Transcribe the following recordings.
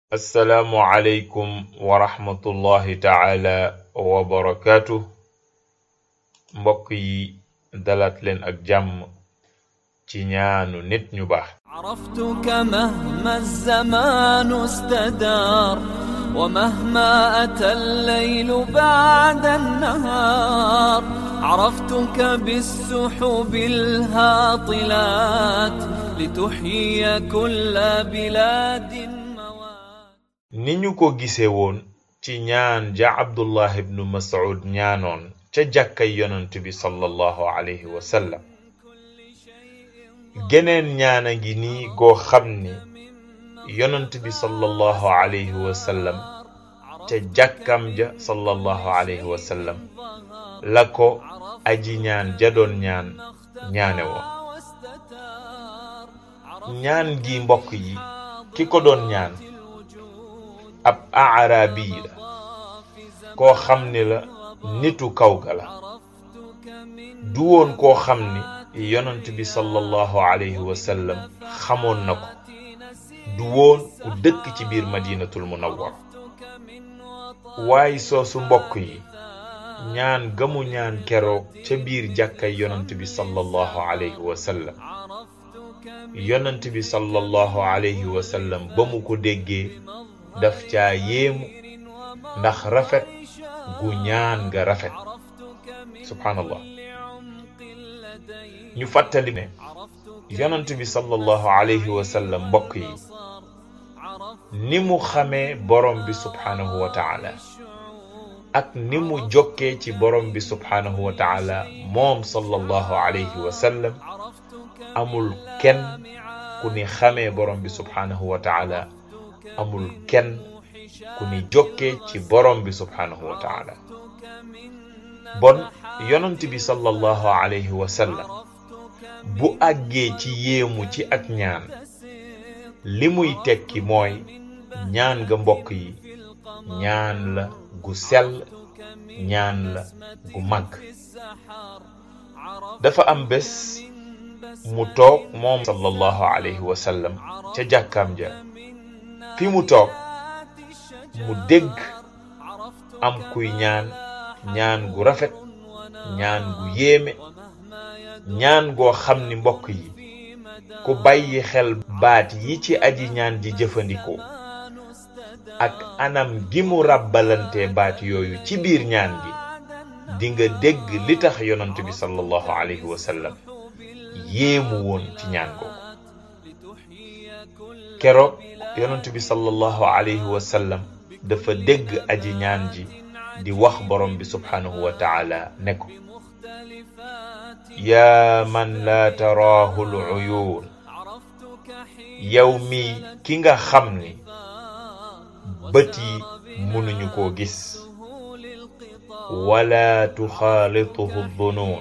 assalaamu aleykum wa rahmatullahi taala wa barakaatu mbokk yi dalaat leen ak jàmm ci ñaanu nit ñu baax عرفتك مهما الزمان استدار ومهما أتى الليل بعد النهار عرفتك بالسحب الهاطلات لتحيي كل بلاد موات ni ñu ko gise woon ci ñaan ja abdullah ibnu mas'ud ñaanoon ca jàkkay yonent bi sallallahu alayhi wa sallam geneen ñaana ngi nii goo xam ni yonent bi sallallahu alayhi wa sallam ca jàkkam ja sallallahu alayhi wa sallam la ko aji ñaan ja doon ñaan ñaane woon ñaan gi mbokk yi ki ko doon ñaan ab aarabi la koo xam ni la nitu kaw ga la du woon koo xam ni yonent bi sallallahu alayhi wa sallam xamoon na ko du woon ku dëkk ci biir madinatul munawwar waaye soosu mbokk yi ñaan gamu ñaan keroog ca biir jàkkay yonent bi sallallahu alayhi wa sallam yonent bi sallallahu alayhi wa sallam ba mu ko déggee daf caa yéemu ndax rafet gu ñaan nga rafet subhanallah ñu fàttali ne yonent bi sallallahu alayhi wa sallam mbokk yi ni mu xamee borom bi subhanahu wa taala ak ni mu jokkee ci borom bi subhanahu wa taala moom sallallahu alayhi wa sallam amul kenn ku ni xamee borom bi subhanahu wa taala amul kenn ku ni jokkee ci borom bi subhanahu wa taala bon yonent bi sallallahu alayhi wa sallam bu àggee ci yéemu ci ak ñaan li muy tekki mooy ñaan ga mbokk yi ñaan la gu sell ñaan la gu màgg dafa am bés mu toog moom sallallahu alayhi wa sallam ca jàkkaam ja fi mu toog mu dégg am kuy ñaan ñaan gu rafet ñaan gu yéeme ñaan goo xam ni mbokk yi ku bàyyi xel baat yi ci aji ñaan ji jëfandikoo ak anam gi mu ràbbalante baat yooyu ci biir ñaan gi di nga dégg li tax yonant bi sallallahu alayhi wa sallam yéemu woon ci ñaan googu keroog yonant bi sallallahu alayhi wa sallam dafa dégg aji ñaan ji di wax borom bi subhanahu wa taala ne ko yaa man laa taraahu l uyuun yow mi ki nga xam ni bët yi mënuñu koo gis wala tuxaalituhu dunuun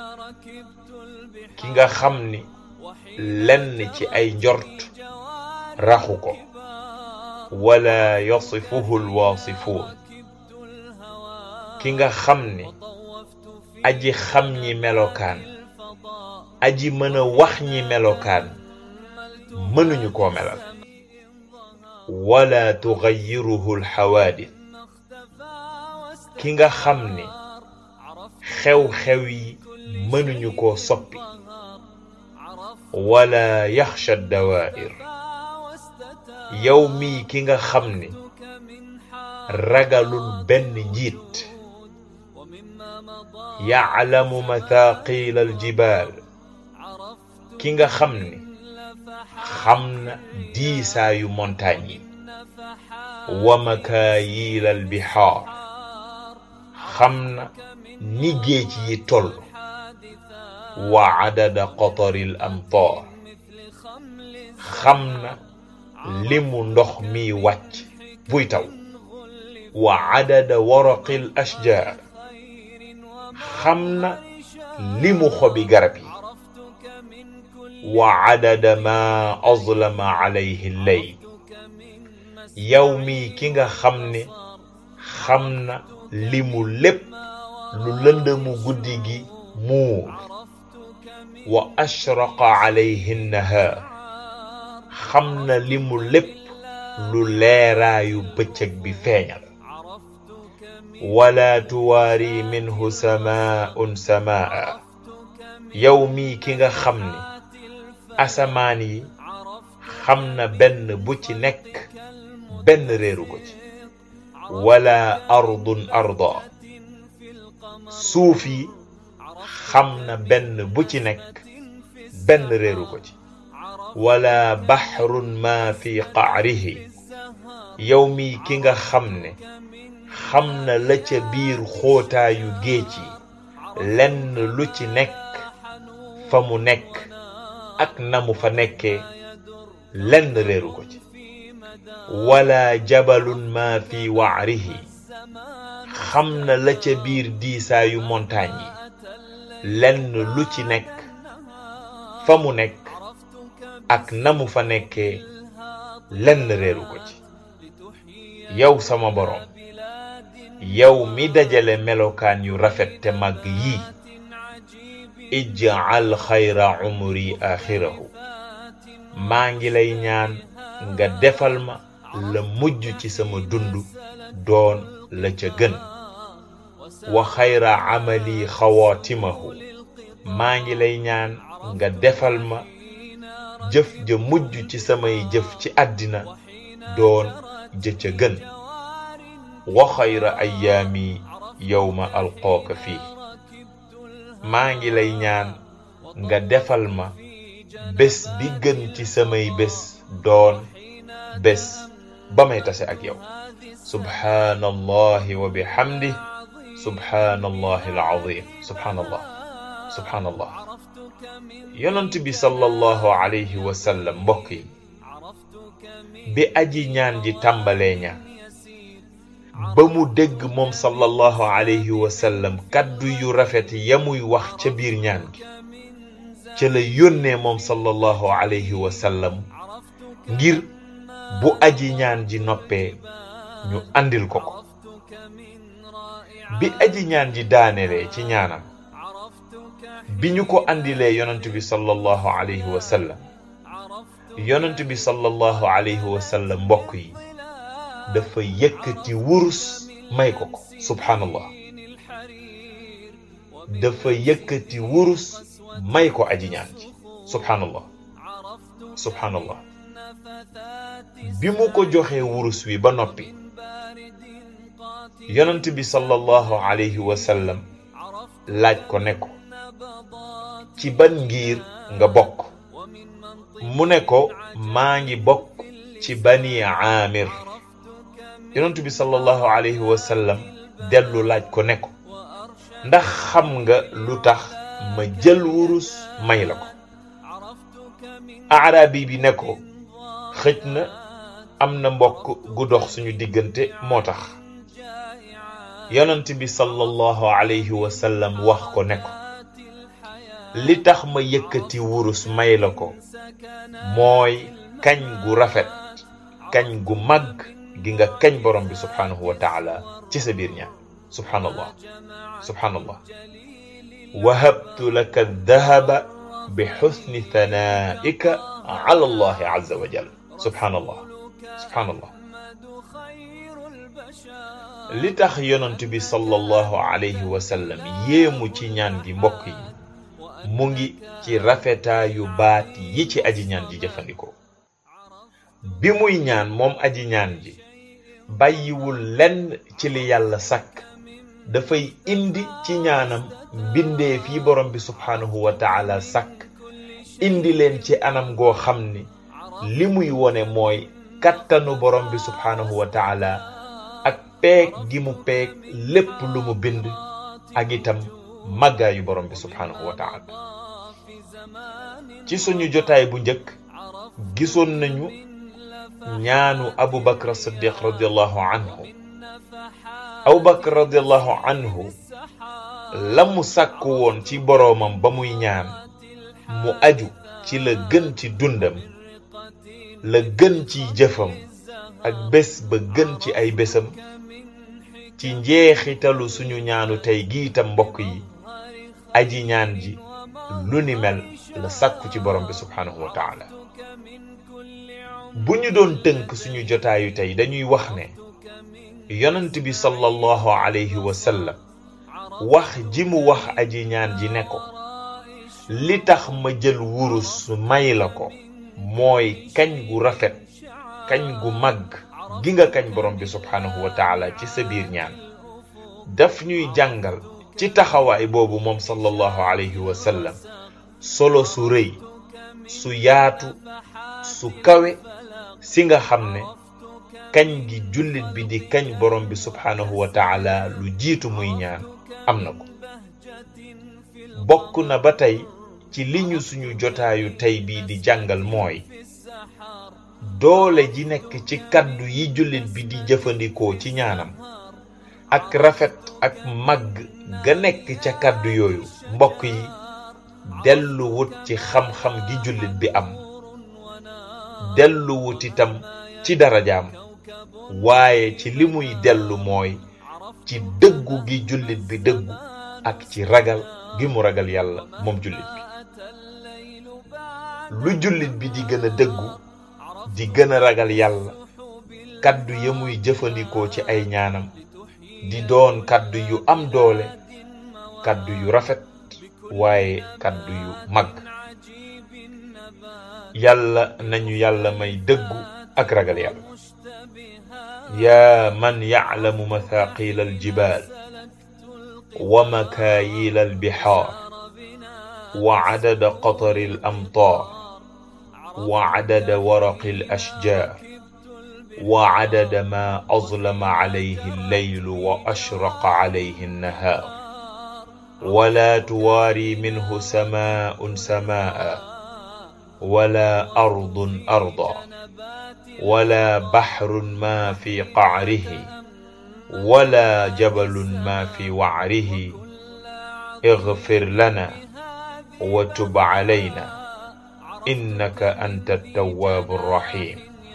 ki nga xam ni lenn ci ay njort raxu ko wala yasifuhu lwaasifuun ki nga xam ni aji xam ñi melokaan aji mën a wax ñi melokaan mënuñu koo melal wala tugayiruhu lxawaadis ki nga xam ni xew-xew yi mënuñu koo soppi wala yaxsha dawaa'ir yow mii ki nga xam ni ragalul benn njiit yaclamu mathaaqil aljibaal ki nga xam ni xam na diisaayu montagne yi wa makaayiil albihaar xam na ni géej yi toll wa cadada qatari al amtaar xam na limu ndox mi wàcc buy taw wa cadada waraqi al ashjaar xam na limu xobi garab yi wa cadada ma azlama calayhi lleyl yow mii ki nga xam ne xam na limu lépp lu lëndëmu guddi gi muur wa ashraqa calayhi nnahaar xam na limu lépp lu leeraayu bëccëg bi feeñal wala tuwaari minhu samaun samaa yow mii ki nga xam ni asamaan yi xam na benn bu ci nekk benn réeru ko ci wala ardun arda suuf yi xam na benn bu ci nekk benn réeru ko ci wala baxrun ma fi qaarihi yow mi ki nga xam ne xam na la ca biir xóotaayu géej yi lenn lu ci nekk fa mu nekk ak na mu fa nekkee lenn réeru ko ci wala jabalun ma fi waarihi xam na la ca biir diisaayu montagne yi lenn lu ci nekk fa mu nekk ak na mu fa nekkee lenn réeru ko ci yow sama boroom yow mi dajale melokaan yu rafet te màgg yii ij'al xayra umri axirahu maa ngi lay ñaan nga defal ma la mujj ci sama dund doon la ca gën wa xayra amali xawaatimahu maa ngi lay ñaan nga defal ma jëf ja mujj ci samay jëf ci àddina doon jë ca gën wa xayra ayaami yowma alqooka fii maa ngi lay ñaan nga defal ma bés bi gën ci samay bés doon bés ba may tase ak yow subhaanallahi wa bihamdi subhaanallahi alazim subhaanallah subhaanallah yonent bi sallallahu alayhi wa sallam mbokk yi bi aji ñaan ji tàmbalee ñaan ba mu dégg moom sallallahu alayhi wa sallam kàddu yu rafet ya muy wax ca biir ñaan gi ca la yónnee moom sallallahu alayhi wa sallam ngir bu aji ñaan ji noppee ñu andil ko ko bi aji ñaan ji daanelee ci ñaanam bi ñu ko andilee yonent bi sallallahu alayhi wa sallam yonent bi sallallahu alayhi wa sallam mbokk yi dafa yëkkati wurus may ko ko subhanallah dafa yëkkati wurus may ko aji ñaan ji subhanallah subhanallah bi mu ko joxee wurus wi ba noppi yonent bi sallallahu alayhi wa sallam laaj ko ne ko ci ban ngir nga bokk mu ne ko maa ngi bokk ci bani aamir yonent bi sallallahu alayhi wa sallam dellu laaj ko ne ko ndax xam nga lu tax ma jël wurus may la ko aarabi bi ne ko xëj na am na mbokk gu dox suñu diggante moo tax yonent bi sallallahu alayhi wa sallam wax ko ne ko li tax ma yëkkati wurus may la ko mooy kañ gu rafet kañ gu màgg gi nga kañ borom bi subhanahu wa taala ci sa biir ñaan subhanallah subhanallah wahabtu laka dahaba bi xusni thanaika ala allahi azza wa jal subhanallah subhanallah li tax yonent bi sallallahu alayhi wa sallam yéemu ci ñaan gi mbokk yi mu ngi ci rafetaayu baat yi ci aji ñaan ji jëfandikoo bi muy ñaan moom aji ñaan ji bàyyiwul lenn ci li yàlla sàkk dafay indi ci ñaanam mbindeef yi borom bi subhaanahu wa taala sàkk indi leen ci anam goo xam ni li muy wone mooy kattanu borom bi subhaanahu wa taala ak peeg gi mu peeg lépp lu mu bind ak itam màggaayu borom bi subhaanahu wa taala ci suñu jotaay bu njëkk gisoon nañu ñaanu abu bakr siddiq radiallahu anhu abu bakr radiallahu anhu la mu sàkk woon ci boroomam ba muy ñaan mu aju ci la gën ci dundam la gën ci jëfam ak bés ba gën ci ay bésam ci njeexitalu suñu ñaanu tey gi itam mbokk yi aji ñaan ji lu ni mel la sàkku ci borom bi subhanahu wa taala bu ñu doon tënk suñu jotaayu tey dañuy wax ne yonent bi sallallahu alayhi wa sallam wax ji mu wax aji ñaan ji ne ko li tax ma jël wurus may la ko mooy kañ gu rafet kañ gu màgg gi nga kañ borom bi subhanahu wa taala ci sa biir ñaan daf ñuy jàngal ci taxawaay boobu moom sallallahu alayhi wa sallam solo su rëy su yaatu su kawe si nga xam ne kañ gi jullit bi di kañ borom bi subhanahu wa taala lu jiitu muy ñaan am na ko bokk na ba tey ci li ñu suñu jotaayu tey bii di jàngal mooy doole ji nekk ci kaddu yi jullit bi di jëfandikoo ci ñaanam ak rafet ak màgg ga nekk ca kaddu yooyu mbokk yi dellu wut ci xam-xam gi jullit bi am dellu wut itam ci darajaam waaye ci li muy dellu mooy ci dëggu gi jullit bi dëggu ak ci ragal gi mu ragal yàlla moom jullit bi lu jullit bi di gën a dëggu di gën a ragal yàlla kaddu ya muy jëfandikoo ci ay ñaanam di doon kaddu yu am doole kaddu yu rafet waaye kaddu yu mag yàlla nañu yàlla may dëggu ak ragal yàlla yaa man yaclamu mathaqila aljibal wa makaayila albixaar wa cadada qatari alamtaar wa cadada waraqi alashjar wa cadada ma azlama calayhi allaylu wa ashraqa calayhi annahaar ولا تواري منه سماء سماء ولا أرض أرضا ولا بحر ما في قعره ولا جبل ما في وعره اغفر لنا وتب علينا إنك أنت التواب الرحيم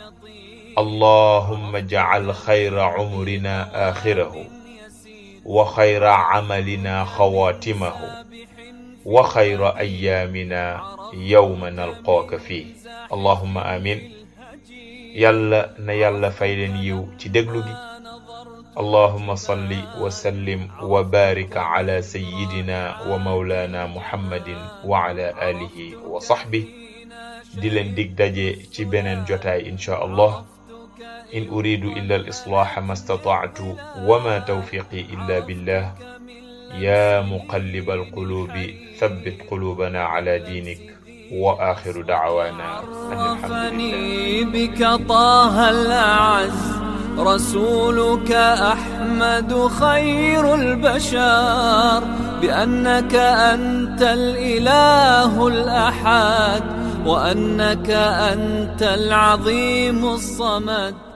اللهم اجعل خير عمرنا آخره وخير عملنا خواتمه وخير أيامنا يوم نلقاك فيه اللهم آمين يلا نيلا فايلن يو تدقلقي اللهم صل وسلم وبارك على سيدنا ومولانا محمد وعلى آله وصحبه دلن ديك داجي تبنن جوتاي إن شاء الله إن أريد إلا الإصلاح ما استطعت وما توفيقي إلا بالله يا مقلب القلوب ثبت قلوبنا على دينك وآخر دعوانا أن الحمد لله بك طه الأعز رسولك أحمد خير البشر بأنك أنت الإله الأحد وأنك أنت العظيم الصمد